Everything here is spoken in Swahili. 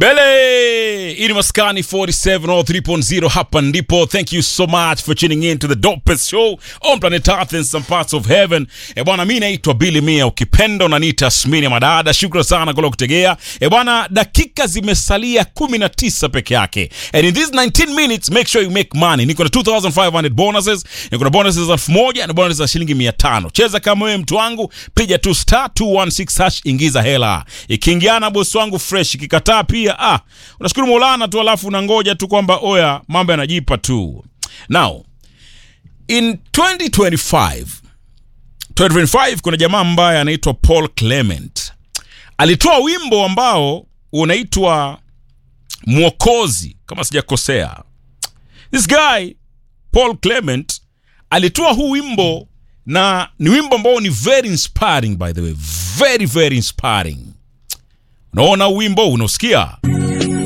Bele! Hii ni Maskani 47 or 3.0 hapa ndipo. Thank you so much for tuning in to the dopest show on planet Earth and some parts of heaven. E bwana, mi naitwa Billy Mia, ukipenda unaniita Smini ya Madada. Shukran sana kwa kutegea. E bwana, dakika zimesalia 19 peke yake. And in these 19 minutes, make sure you make money. Niko na 2500 bonuses, niko na bonuses za 1000 na bonuses za shilingi 500. Cheza kama wewe mtu wangu, piga tu star 216 hash, ingiza hela. Ikiingiana bosi wangu fresh, ikikataa pia ah, unashukuru Maulana tu, alafu unangoja tu kwamba oya, mambo yanajipa tu. Now in 2025 2025 kuna jamaa ambaye anaitwa Paul Clement alitoa wimbo ambao unaitwa Mwokozi, kama sijakosea. This guy Paul Clement alitoa huu wimbo na ni wimbo ambao ni very inspiring by the way, very very inspiring. Unaona huu wimbo unausikia?